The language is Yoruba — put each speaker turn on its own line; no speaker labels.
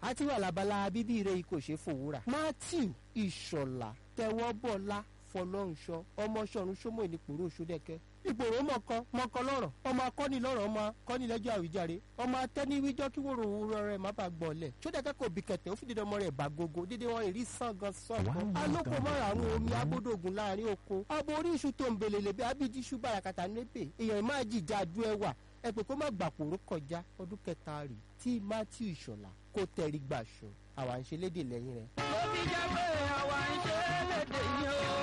àti wà lábala bíbí rẹ̀ kò ṣe fòwúrà matthew ìṣọ̀lá tẹwọ́bọ̀lá fọlọ́runṣọ ọmọ ṣọ̀run ṣọmọ ìnipòrò òṣòdẹ́kẹ́ ìgbòho mọ̀kọ mọ̀kọ lọ́rọ̀ ọmọ akọ́ni lọ́rọ̀ ọmọ akọ́ni lẹ́jọ́ àwíjàre ọmọ atẹ́niwíjọ́ kí wòrò òwúrọ̀ rẹ̀ má bàa gbọ̀lẹ̀ ṣódẹ́kẹ́ kò bí kẹ̀tẹ́ ó fi dídọ́ ọmọ rẹ̀ bá gogo dídé wọn ìrí sàngàn sọ̀kan alóko mọ́ra àwọn omi agbódògùn láàrin oko abo orí iṣu tó ń belele bí abíjí iṣu bàràkàtà nébè èèyàn máa jìjà adú ẹwà ẹ pé kó má gbàpòrò kọjá ọdún kẹta rè tí matthew ìṣọ̀lá kó tẹ̀rí gbàṣọ àwa ń ṣe lédè lẹ́yìn rẹ̀.
ó fi jẹ́ pé àwa ń ṣe é lédè yìí o.